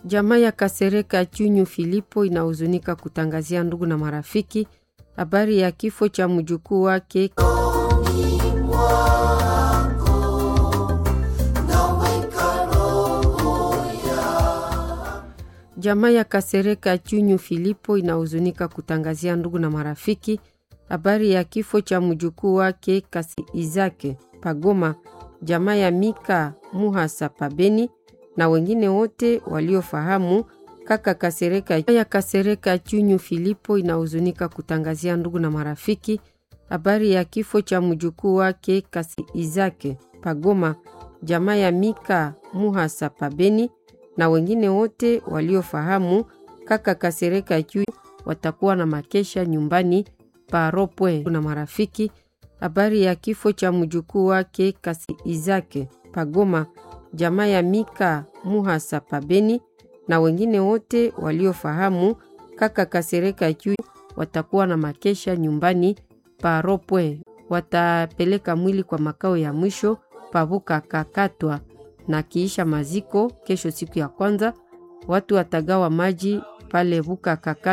Jamaa ya Kasereka Chunyu Filipo inahuzunika kutangazia ndugu na marafiki habari ya kifo cha mjukuu wake Jamaa ya Kasereka Chunyu Filipo inahuzunika kutangazia ndugu na marafiki habari ya kifo cha mjukuu wake Kasi Izake Pagoma, jamaa ya Mika Muhasa Pabeni na wengine wote waliofahamu kaka Kasereka ya Kasereka Chunyu Filipo inahuzunika kutangazia ndugu na marafiki habari ya kifo cha mjukuu wake Kasi Izake Pagoma, jamaa ya Mika Muhasa Pabeni na wengine wote waliofahamu kaka Kasereka Chunyu watakuwa na makesha nyumbani paropwe na marafiki habari ya kifo cha mjukuu wake Kasi Izake Pagoma, jamaa ya Mika Muhasa Pabeni na wengine wote waliofahamu kaka Kasereka Chunyu watakuwa na makesha nyumbani paropwe. Watapeleka mwili kwa makao ya mwisho pavuka kakatwa na kiisha maziko kesho, siku ya kwanza watu watagawa maji pale vuka kakatwa.